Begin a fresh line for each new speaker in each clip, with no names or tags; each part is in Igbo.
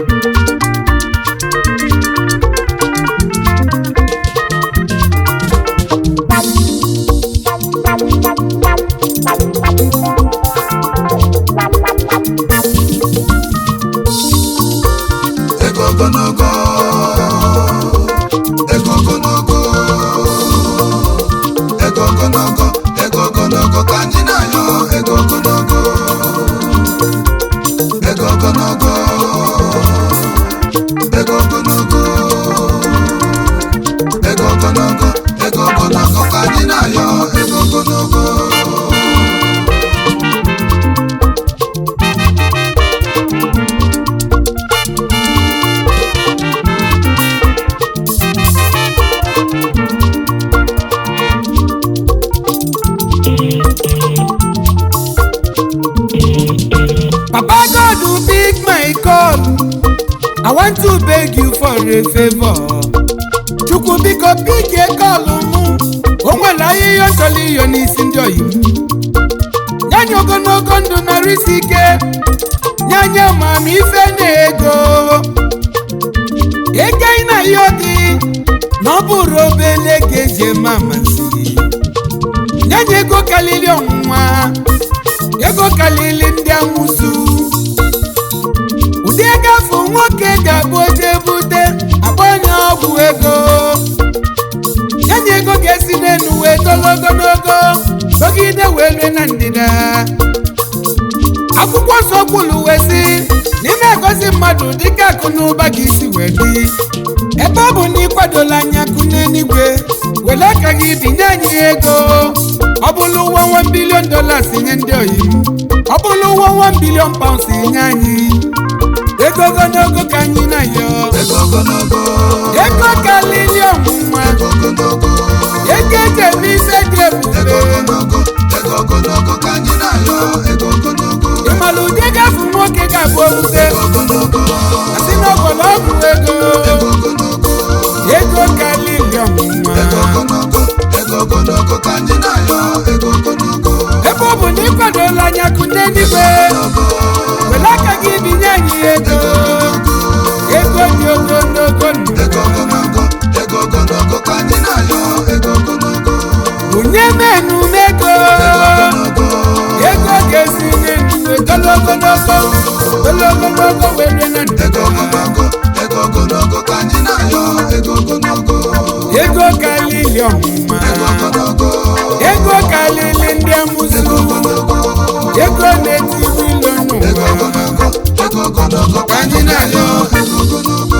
ego ogologo ego ogologo ego ogologo ego ogologo ka anyị na-ayọ ego ogologo ego ogologo ego ogologo ego ogologo ego ogologo ka anyị na-ayọ ego ogologo
Papa God will pick my call. I want to beg you for a favor. Chukwu biko pikie kọlụ mụ. O nwere ahịhịa ọ chọrọ iyo n'isi ndị oyi m. Nye anyị ogologo ndụ narị isi ike. Nye anyị amamife na ego. Ego ị na-ayọ gị na ọ bụrụ obele ga-eji eme amasị. Nye anyị ego karịrị ọnwụnwa. ego kalili ndị amụsụ ụdị ego afọ nwoke ga-abụ oje bute agbanye ọgwụ ego yenye ego ga-esi n'elu wee tolo ogologo dọgide wee rue na ndịda akwụkwọ nsọ kwuru wee sị n'ime egosi mmadụ dịka akụ na ụba ga isi wee dị ebe ọ bụ na ịkwadola anya akụ n'eluigwe were aka gị binye anyị ego ọ bụrụ ụwa 1 bilion dollars nye ndị oyi m ọ bụrụ ụwa 1 bilion pounds nye anyị ego ogologo ka anyị na-ayọ
ego ogologo
ego kalili ọnwụnwa
ego ogologo
ego eji eme ife dị
ego
ebube
ogologo ego ogologo ka anyị na-ayọ ego ogologo
ịmara ụdị gafe nwoke ga-abụ obute
ego ogologo
asị n'ọgbọrọ ọgwụ ego
ego ogologo
ego kalili ọnwụnwa
ego ogologo ego ogologo ka anyị na-ayọ ego ogologo
ebe ọ bụ na ịkwadola anya akụ n'eluigwe were aka gị binye anyị ego ego dị ogologo ndụ
ego ogologo ego ogologo ka anyị na-ayọ ego ogologo
bunye menu m ego
ogologo
ego ga-esi n'elu ogologonogo ogologonogo were na
ego
ndịda
ogologo ego ogologo ka anyị na-ayọ ego ogologo
ego kalili ọmụma
ego ogologo
ego kalili ndị amụsụ
ego ogologo
ego na-etibu ilo
ego
n'ụwa
ogologo ego ogologo ka anyị na-ayọ ego ogologo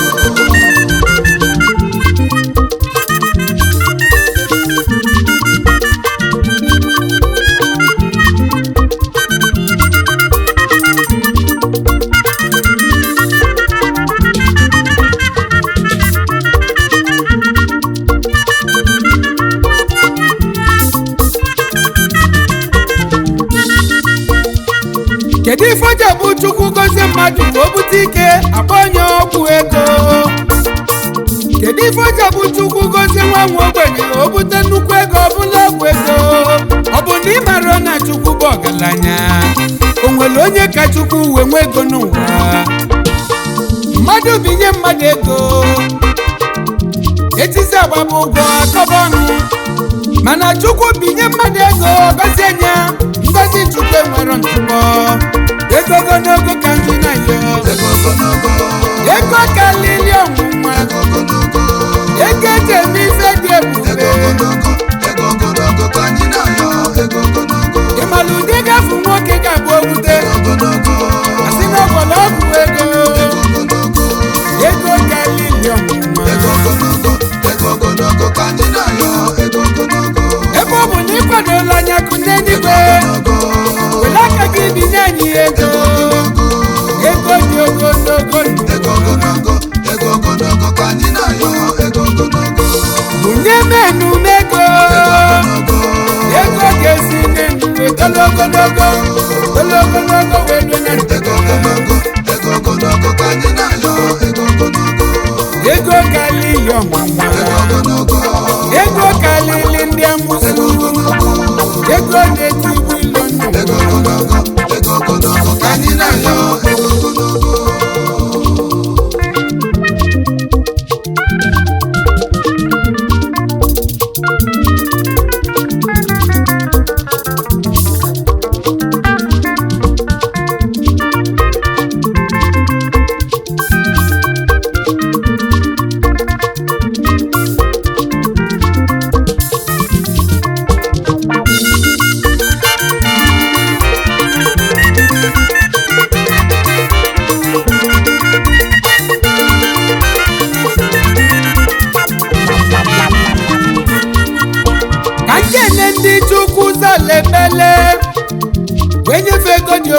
kedu ife oji bụ chukwu gozie mmadụ ma o bute ike akpọ onye ọgwụ ego kedu ife oji bụ chukwu gozie nwa nwa ogbenye o bute nnukwu ego ọbụla ọgwụ ego ọ bụ na ị mara na chukwu bụ ọgaranya o nwere onye ka chukwu wee nwee ego n'ụwa mmadụ binye mmadụ ego etisi agbaba ụgwọ akọba ọnụ mana chukwu binye mmadụ ego gọzie nya ngozi chukwu enwero ntụpọ ego ogologo ka ndị na-ayọ
ego ogologo
ego kalili ọnwụnwa
ego ogologo
ego eji eme ife dị
ego
ebube
ogologo ego ogologo ka anyị na-ayọ ego ogologo
ịmara ụdị gafu nwoke ga-abụ okwute
ogologo
asị n'ọgbọrọ ọgwụ ego
ego ogologo
ego kalili ọnwụnwa
ego ogologo ego ogologo ka anyị na-ayọ ego ogologo
ebe ọ bụ na ịkwadola anya kụ n'eluigwe
ogologo
were aka gị binye anyị ego ego dị ogologo ndụ
ego ogologo ego ogologo ka anyị na-ayọ ego ogologo
bunye menu m ego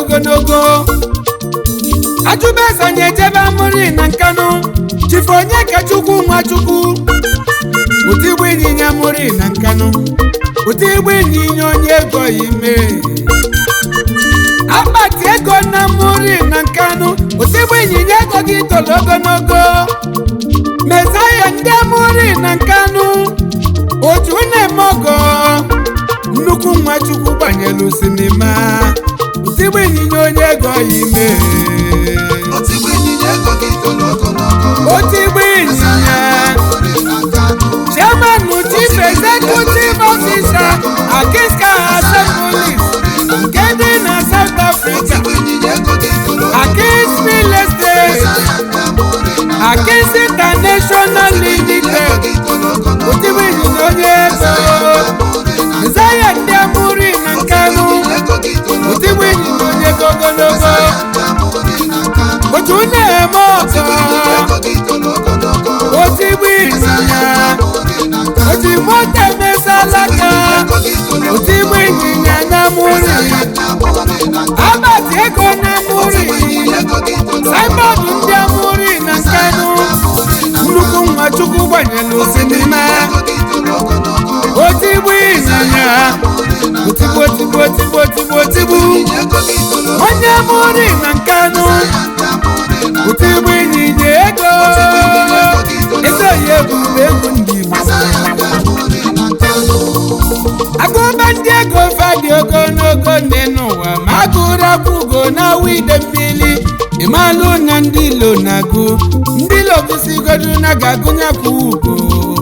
ogologo ajụbeze anyị ejebe amụrị na nkanụ chifu onye ka chukwu nwa chukwu ụdị igbo ịnyịnya mụrị na nkanụ ụdị igbo ịnyịnya onye ego ime akpati ego na mụrị na nkanụ ụdị igbo ịnyịnya ego gị toro ogologo mezaya ndị amụrị na nkanụ otu na-eme ọgọ nnukwu nwa chukwu gbanyere sinima ụdị igbo ịnyịnya onye ego ime
otigbu ịnyịnya ego gị toro ogologo
otu igbo ịnyịnya
Amụrị na Kano
chairman chief executive officer akiska assembly nke dị na south africa
otigbu ịnyịnya ego gị toro
akis real estate
Amụrị na
akis international limited
gị toro ogologo
otigbo ịnyịnya onye ego zaya ndị amụrị na nkanụ
ego gị toro
otigbo ịnyịnya onye ego ogologo
Amụrị na Kano
otu na-eme ọzọ
ego gị toro ogologo
otigbo ịnyịnya
Amụrị na Kano
otu moto emesalaka
ego gị toro
otigbo ịnyịnya na amụrị
Amụrị na Kano
abati ego na amụrị
ego gị toro
saibọọdụ ndị amụrị na nkanụ nnukwu nwa chukwu gbanyere osinima
ego gị toro ogologo
otigbo ịnyịnya otigbo otigbo otigbo otigbo otigbo
ego gị toro
onye amụrị na nkanụ
Amụrị na
otigbo ịnyịnya ego ego ya ebube egwu ndị igbo
Amụrị na Kano
agụba ndị ego fadị ogologo nne n'ụwa ma agụrụ akwụgo na wide mmiri ịmalụ na ndị ilo na-agụ ndị ilo gụsigodu na ga-agụnye kwa ugo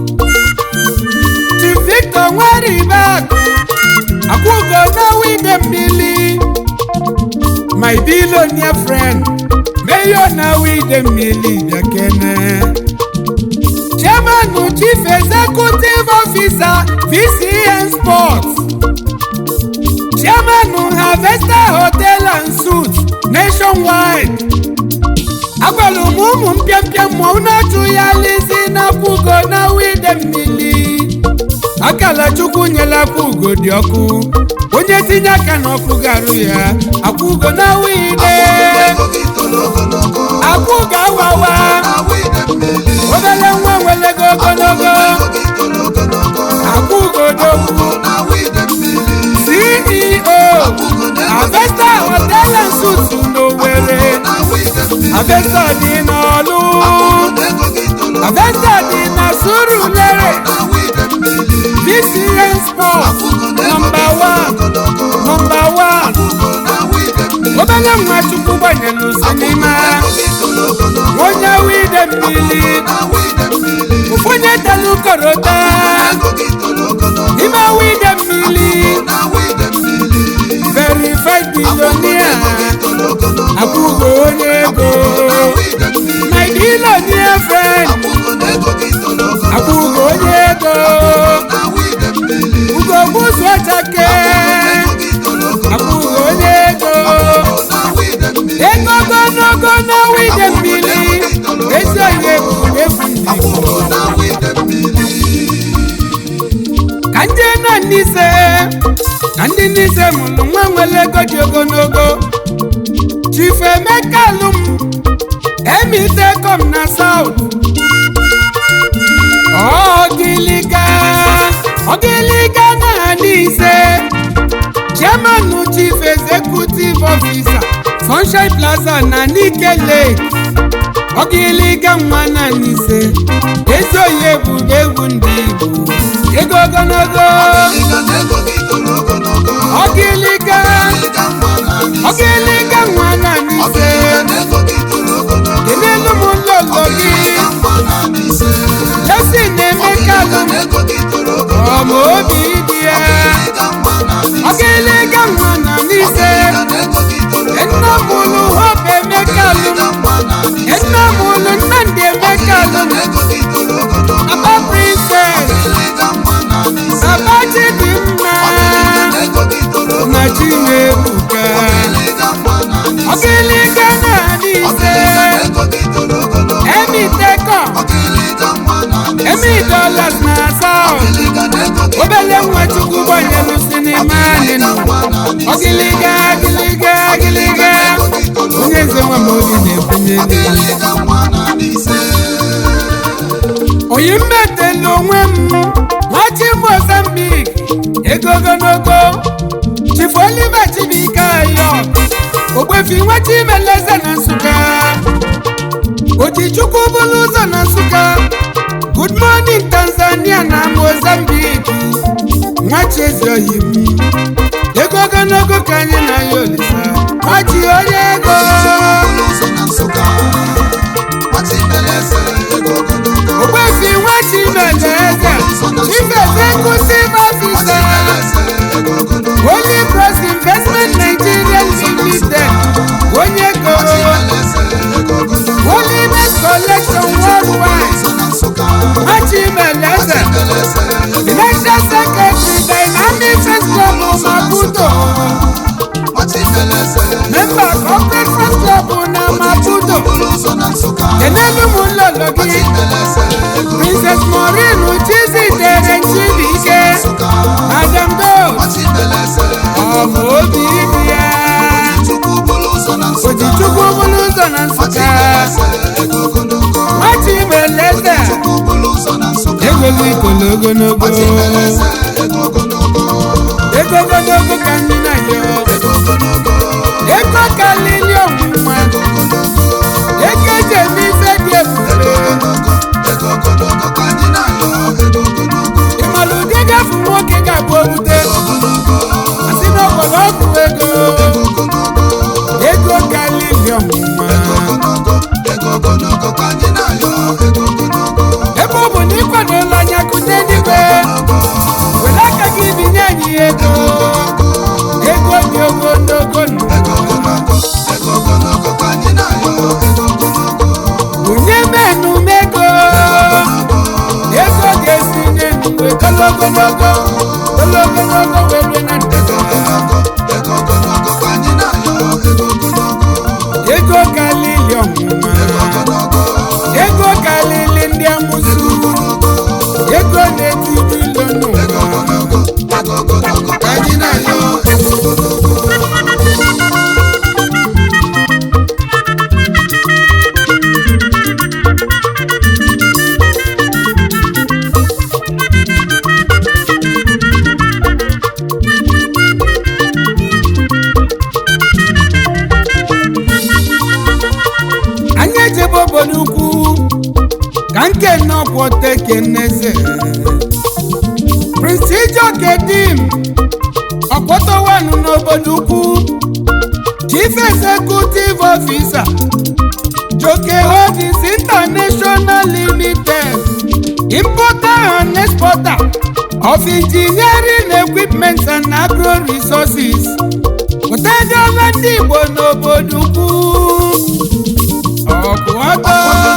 Chief Victor nwere ibe akụ akwụgo na wide mmiri my billionaire friend mayor na wide mmiri bịakene chairman chief executive officer vcn sports chairman harvester hotel and suits nationwide agwara m ụmụ mpịampịa mmụọ na-achụ ya lisi n'akwụgo na wide mmiri akala chukwu nyela akwụgo dị ọkụ onye tinye aka n'ọkụ garụ ya akwụgo na wide
ego gị toro ogologo
akwụgo awawa
na wide mmiri
obere nwa nwelego ogologo
ego gị toro ogologo
akwụgodogwu
na wide mmiri
ceo avesta hotel and suits n'owere
na wide mmiri
avesta dị n'ọlụ
ego gị toro
avesta dị na surulere
na wide mmiri
vcn sport nọmba 1 nọmba 1
na wide mmiri
obere nwa chukwu gbanyelu sinima
gị toro ogologo
onye wide mmiri
na wide mmiri
onye telu korota
ego gị toro ogologo
n'ime wide mmiri
na wide mmiri
verified billionaire
toro ogologo
akwụgo onye ego
wide mmiri
my billionaire friend
ego gị toro ogologo
akwụgo onye ego
na wide mmiri
ugo gbuzu ọchake
gị toro ogologo
akwụgo onye ego
na wide mmiri
ego ogologo na wide mmiri ezi onye bụ efu ndị Igbo.
na wide mmiri
ka ndị na n'ise na ndị n'ise mụrụ nwa nwere ego dị ogologo chifu emeka alụm emitekom na saut ọgịlịga ọgịlịga na n'ise chairman chief executive officer sunshine plaza na nike lake ọgịlịga nwa na n'ise ezi oyi ebube egwu ndị igbo ego ogologo
ego gị toro ogologo
ọgịlịga
ịga mma na
ọgịlịga nwa na n'ise
ego gị toro ogologo
kenelu m nlolo gị
ịga mma na ise
lesi na-emeka alụm
ego gị toro ogologo
ọma obi dị ya
ịga mma na ise
ọgịlịga nwa na n'ise
ego gị toro
nna mụlụ hope emeka alụm
ịga mma na ise
nna mụlụ nnamdị emeka alụm
ego gị toro ogologo
aba princess
ịga mma na ise
aba chidimma
ego gị toro ogologo
na chinebuka
ịga mma na ise
ọgịlịga na n'ise
ego gị toro ogologo
emitekom
ịga mma na ise
emi dollars na south
ịga ego gị
obele nwa chukwu gbanyelu si manịmanị ọgịlịga agịlịga agịlịga onye eze nwa ma obi na-ebunye n'elu oyi mmetela onwe m nwachi mozambik ego ogologo chifu oliver chibuike ayo ogbefi nwachi imeleze na nsụka ojichukwu bụrụ ụzọ na nsụka good morning tanzania na mozambik nwachi ezi oyi m ego ogologo ka anyị na ya olisa nwachi onye ego ogbefi nwachi imeleze chief executive officer Holy Cross Investment Nigeria Limited onye goro Holiness Collection Worldwide Machimeleze Financial Secretary Dynamic First Club Maputo Member Corporate First Club na Maputo Kenelu Mulolo gị Princess Maureen Chizitere Chibuike Madam Dose ọmụ obi dị ya Ojichukwu bụrụ ụzọ na Nsụka Machimeleze egweghi ikolo ogologo ego ogologo ka ndị na ya ego kalili ọnwụnwa ego eji eme ife dị ebube ịmalụ ụdị gafe nwoke ga-abụ obute asị na ọgbọrọ ọgwụ ego ego kalili ọnwụnwa ebe ọ bụ na ịkwadola anya kụnye n'igwe were aka gị binye anyị ego ego dị ogologo bunye menu mego ego ga-esi n'enu wee tolo ogologo tolo ogologo wee rue na ndịda ego kalili ọnwụnwa ego kalili ndị amụsụ ego na-etiri ilo n'ụwa ka anyị na-ayọ anyị ejebe obodo ukwu ka nke nọkwọta keneze prince ijoke dim ọkpọtọwanụ n'obodo ukwu chief executive officer joke holdings international limited importer and exporter of engineering equipment and agro resources pụtadịọla ndị igbo n'obodo ukwu ọkụ ọtọ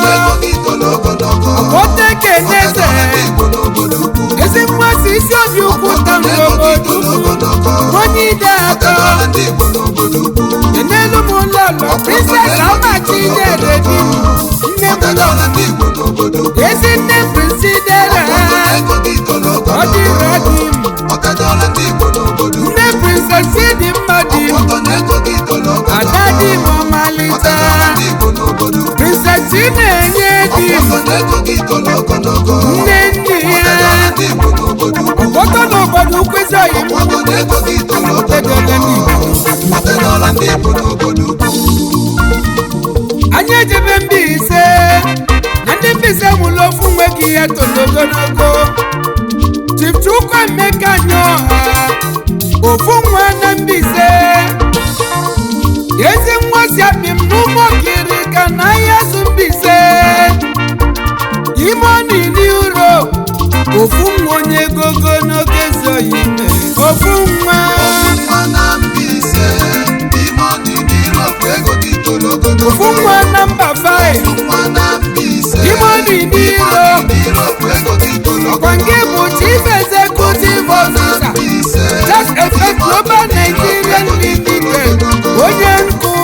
ọkpọta keneze ezi mmasị isi obi ukwu ta n'obodo ukwu onye ide atọ enelu m ụlọlọ princess amachi nyere di m nne m lọ ezi nne prisidera ọ dịrọ di m nne princess dị mma di m ada di m ọmalịta princess na-enye di m nne nne ya ọkpọtọ n'obodo ukwu ezi oyi m anyị ejebe Mbaise na ndị Mbaise mụrụ ofu nwe gị ihe toro ogologo Chief Chukwuemeka Nyoha ofu nwa na Mbaise ezi nwa si akpị m n'ụmụkiri ka na ahịa zụ Mbaise ime ọnụ iri uro ofu nwa onye ego ogologo ezi oyi ime ofu nwa ofu nwa na mba 5 ime ọnụ iri uro ọkwa nke bụ chief executive officer just effect global nigerian limited onye nkụ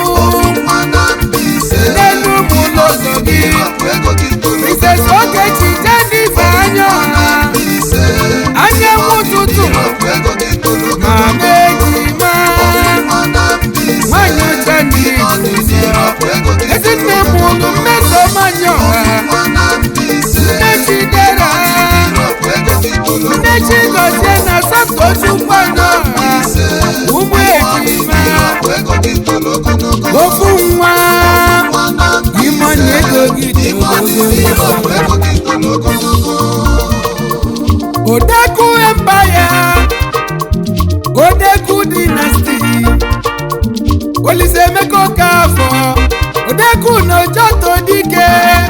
n'elu ụmụ ụlọ gị mrs ogechi jennifer anya ọha anyanwụ ụtụtụ ma ego gị
Ime ọdịrị ime ọgwụ ego gị toro ogologo
odeku empire odeku dynasty olise emeka okafọ odeku n'ojoto dike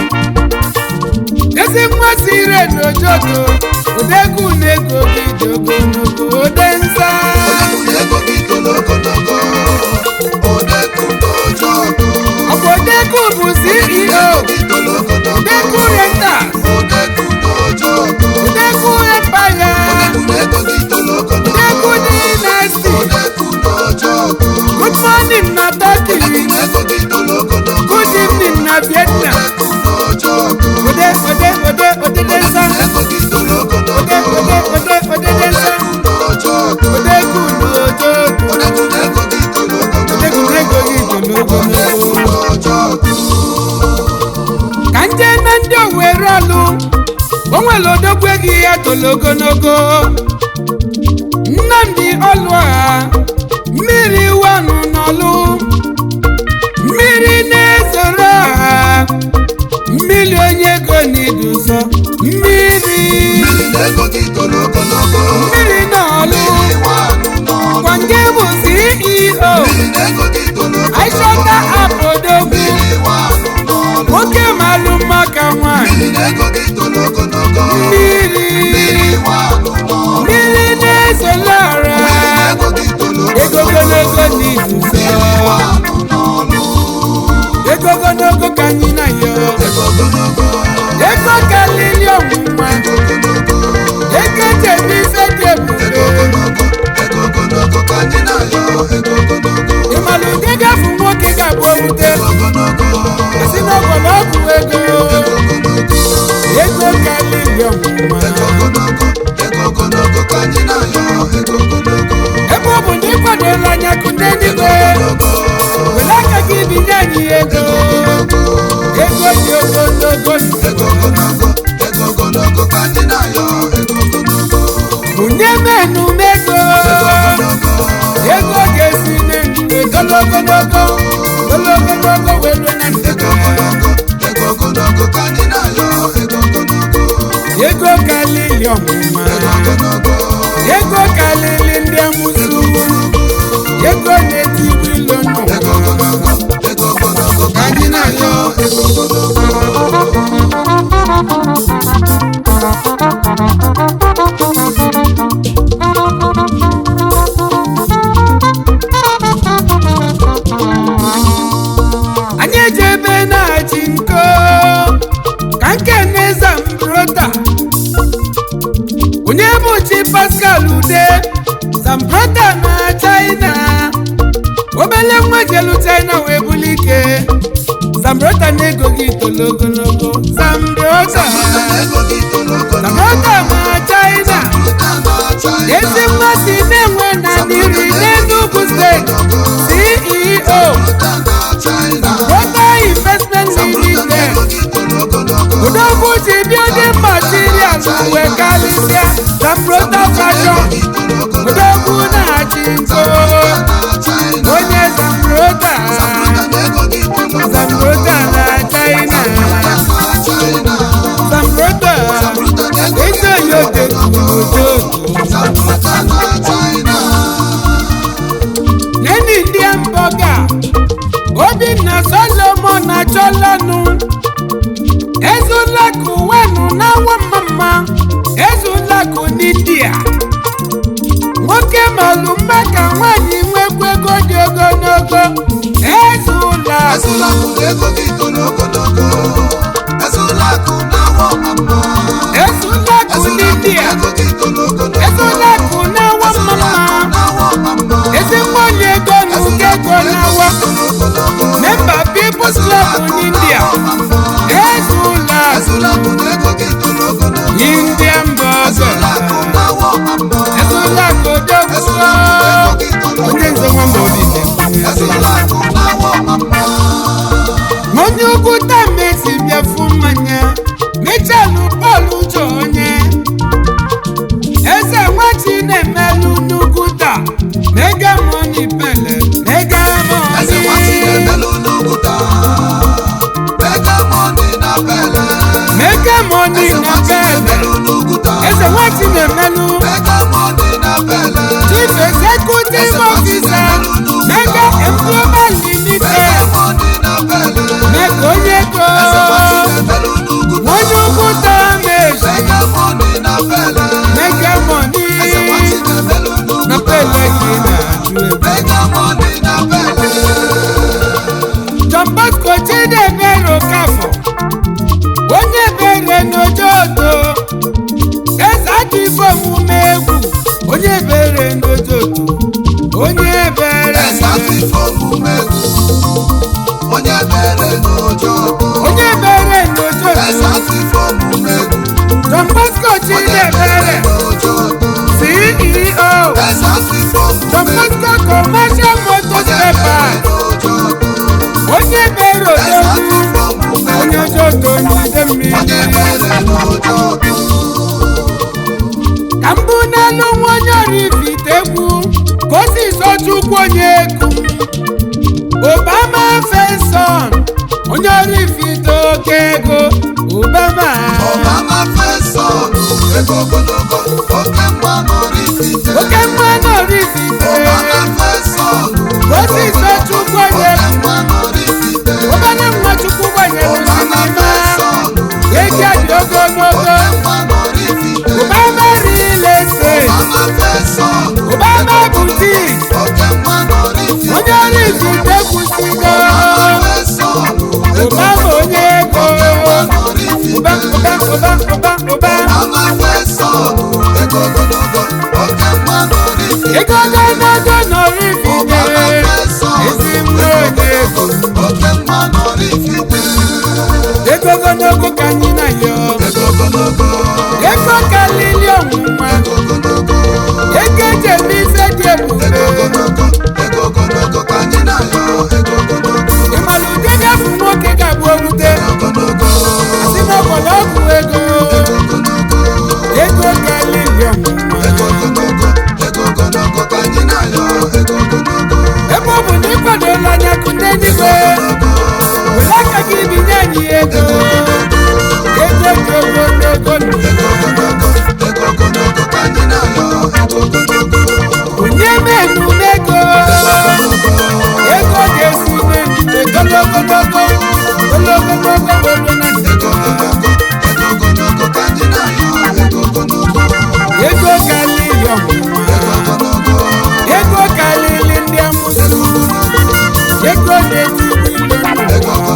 ezi nwa sire n'ojoto odeku na-ego gị dị ogologo ode nza
Odekun ego gị toro ogologo Odekun n'ojo ọkụ
ọbụ odeku bụ ceo
gị toro ogologo
odeku rentas
Odekun n'ojo ọkụ
odeku empire
Odekun ego gị toro ogologo
odeku dynasty
Odekun n'ojo ọkụ
good morning na turkey
Odekun ego gị toro ogologo
good evening na vietnam
Odekun n'ojo ọkụ
ode ode ode ode densa
ego gị toro ogologo
ode ode ode ode densa
Odekun n'ojo ọkụ
ode kunu ojo
Odekun ego gị toro ogologo
ode kunu ego gị tolo
Odekun
ogologo
n'ojo ọkụ
ka nje na ndị owere ọlụ o nwere odogwu ego ya tolo ogologo nnamdi ọlụọha mmiri wanụ n'ọlụ mmiri na-ezoro ọha mmiri onye ego n'iduzo mmiri
Mmiri na ego gị toro ogologo
mmiri n'ọlụ
Iwe anụ n'ọnụ
gwange bụ ceo
Mmiri na ego gị toro ogologo
aishọta apodogwu
Mmiri iwe anụ n'ọnụ
nwoke malụ maka nwanyị
Mmiri na ego gị toro ogologo
mmiri
Mmiri iwe anụ n'ọnụ
mmiri na-ezolara
Mmiri na ego gị toro
ego ogologo n'izuzo
Iwe anụ n'ọnụ
ego ogologo ka anyị na yo
Ego ogologo
ego kalili ọnwụnwa
Ego ogologo
ego jebe ise dị ebube
Ego ogologo Ego ogologo ka anyị na-ayọ Ego ogologo
ịmalụ ụdị gafu nwoke ga-abụ owute
Ego ogologo
si n'ọgbọrọ ọgwụ ego ego kalili ọnwụnwa
Ego ogologo Ego ogologo ka anyị na-ayọ Ego ogologo
ebe ọ bụ na ịkwadola anya kụnde n'igwe were aka gị binye anyị ego ego dị ogologo
Ego ogologo Ego ogologo ka anyị na-ayọ Ego ogologo
bunye menu mego ego ga-esi n'ndụ ogologo ogologo welu na ndụ
Ego ogologo Ego ogologo ka anyị na-ayọ Ego ogologo
ego kalili ọmụma
Ego ogologo
ego kalili ndị amụsụ ego na-etibu ilo
Ego
n'ụwa
ogologo Ego ogologo ka anyị na-ayọ Ego ogologo
anyị eji ebe na-achị nko ka nke na-eza mbrota onye bụ chi pascal ude zambrota na china obele nwa jelu china wee buli ike zambrota na-ego gị tolo ogologo zambrota
Ego gị toro ogologo
zambrota na china
Ruta na China
ezi mmasị na-enwe na niri n'enugwu steeti ceo
Ruta na China
Rota Investment Limited
Ego gị toro ogologo
Odogwu ji building materials wee karịsịa Zambrota Fashion Odogwu na-achị nko onye Zambrota Zambrota na China Zambrota eze yote odo neni ndị mboga Obinna Solomon achọlanụ ezulakụ wenu n'awa mama ezulakụ n'India mọni
eze
na
nwachi
bele
na-emelụ n'Uguta
eze nwachi na-emelụ
mega money na bele
chief executive officer mega employment limited
mega money na bele
mega onye ego
eze nwachi na-emelụ n'Uguta
onye ukwuta meji
mega money na bele
mega mọni
eze nwachi na-emelụ
na
n'Uguta
bele gị na-ajụ ego
mega money na bele
John Bosco Chidebere Okafọ onye bere n'ojoto eze aka ife omume egwu onye bere n'ojoto onye bere
eze afịfo omume onye mere n'ụjọ
onye bere
eze
n'ojoto
afịfo omume
John Bosco
onye
Chidebere
mere n'ụjọ
CEO
eze afịfo
John
omume
Bosco Commercial Motors
onye mere
Paper
n'ụjọ
onye bere
eze
ojoto
afịfo omume
onye ojoto n'ide
onye
mmiri
mere n'ụjọ
ka mbụ n'elu nwa onye orifite egwu ka o si sochukwu onye egwu obama feson onye orifite oke ego obama
ọbama fesọn ego ogologo oke mgba n'orifite
oke mma na orifite
ọbama fesọn
ka o si sochukwu onye
oke mgba n'orifite
obere nwa chukwu gbanyere
ọbama
n'ime
fesọn
ego dị ogologo
oke mgba n'orifite
obama rile estate
ọbama fesọn
obama butik
oke mgba n'orifite
onye orifite kwụsịgo
ọbama fesọn
obama onye ego
mgba n'orifite
ụba ụba ụba ụba ụba
ọbama fesọn ego ogologo oke mgba n'orifite
ego ogologo nọrọ
ọbama
ifite
fesọn
ezi mma onye ego
oke mgba n'orifite
ego ogologo ka anyị na yọ
ego ogologo
ego kalili ọnwụnwa
ego ogologo
ego eji eme ife dị ebube
ego ogologo ego ogologo ka anyị na-ayọ ego ogologo
ịmara ụdị gafu nwoke ga-abụ owute
ogologo
si n'ọgbọrọ ọgwụ ego
ogologo
ego kalili ọnwụnwa
ego ogologo ego ogologo ka anyị na-ayọ ego ogologo
ebe ọ bụ na ịkwadola anya kụ ndị eluigwe were aka gị binye anyị ego ego dị ogologo ndụ
ego ogologo ego ogologo ka anyị na-ayọ ego ogologo
onye menu ego ego ga-esi n'ejide ogologogo ogologogo were na
ego ogologo ego ogologo ka anyị na-ayọ ego ogologo
ego kalili ọnwụnwa
ego ogologo
ego kalili ndị amụsụ ego na-eti ilu
ego